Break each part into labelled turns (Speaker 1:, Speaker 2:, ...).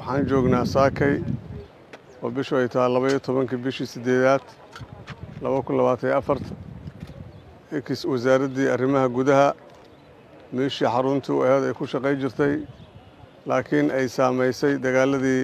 Speaker 1: waxaan joognaa saakay oo bishu ay tahay labaiyo tobankii bishii siddeedaad laba kun labaatan iyo afart ekis wasaaraddii arrimaha gudaha meeshii xaruntii u aheed ay ku shaqay jirtay laakiin ay saamaysay dagaaladii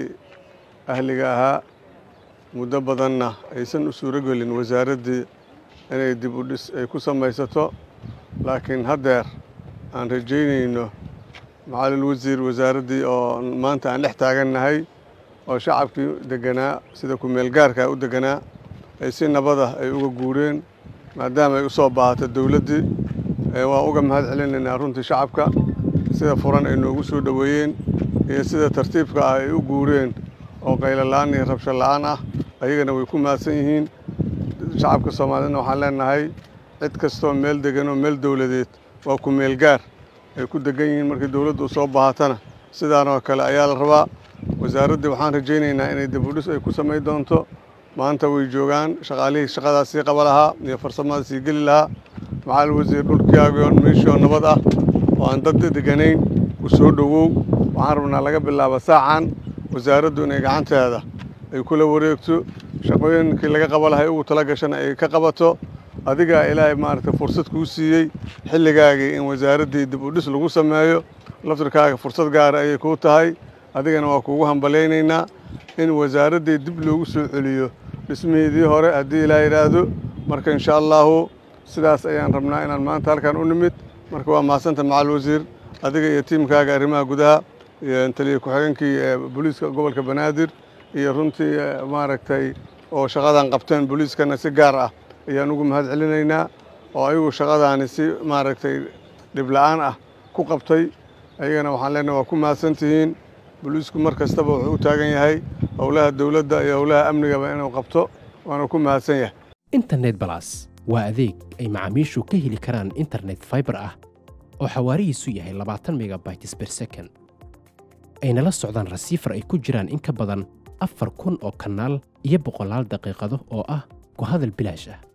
Speaker 1: ahliga ahaa muddo badanna aysan u suuro gelin wasaaraddii inay dib u dhis ay ku samaysato laakiin haddeer aan rajaynayno macalil wasiir wasaaraddii oo maanta aan dhex taagannahay oo shacabkii deganaa sida ku-meelgaarkaa u deganaa ay si nabada ay uga guureen maadaama ay u soo baahato dowladdii waan uga mahad celinaynaa runtii shacabka sida furan ay noogu soo dhoweeyeen iyo sida tartiibka ah ay u guureen oo qaylola-aan iyo rabsho la-aan ah ayagana way ku mahadsan yihiin shacabka soomaaliyedna waxaan leenahay cid kastoo meel degan oo meel dowladeed waa ku-meelgaar ay ku degan yihiin markii dowladdu u soo baahatana sidaanoo kale ayaa la rabaa wasaaraddii waxaan rajaynaynaa inay dibudhis ay ku samayn doonto maanta way joogaan shaqaalihii shaqadaas sii qaba lahaa iyo farsamada sii geli lahaa macalin wasiir dhulkaagioo meeshii oo nabad ah oo aan dad deganayn ku soo dhowow waxaan rabnaa laga bilaabo saacan wasaaraddu inay gacanteeda ay kula wareegto shaqooyinkii laga qaba lahay ugu tala gashana ay ka qabato adigaa ilaahay maaragtay fursad kuu siiyey xilligaagii in wasaaraddii dib u dhis lagu sameeyo laftirkaaga fursad gaara ayay kuu tahay adigana waa kuugu hambalaynaynaa in wasaaraddii dib loogu soo celiyo dhismihiidii hore haddii ilaa yidhaahdo marka insha allaahu sidaas ayaan rabnaa inaan maanta halkan u nimid marka waa mahadsanta macal wasiir adiga iyo tiimkaaga arrimaha gudaha iyo taliya ku-xigeenkii booliiska gobolka banaadir iyo runtii maaragtay oo shaqadan qabteen booliiskana si gaar ah ayaan ugu mahad celinaynaa oo ayagu shaqadaani si maaragtay dhibla-aan ah ku qabtay ayagana waxaan leenahay waa ku mahadsantihiin booliisku mar kastaba wuxuu u taagan yahay howlaha dowladda iyo howlaha amnigaba inuu qabto waana ku mahadsan yahay
Speaker 2: internet balas waa adeeg ay macaamiishu ka heli karaan internet faibar ah oo xawaarihiisu yahay labaatan megabytes ber second ayna la socdaan rasiifar ay ku jiraan in ka badan afar kun oo kanaal iyo boqolaal daqiiqado oo ah ku hadal bilaash ah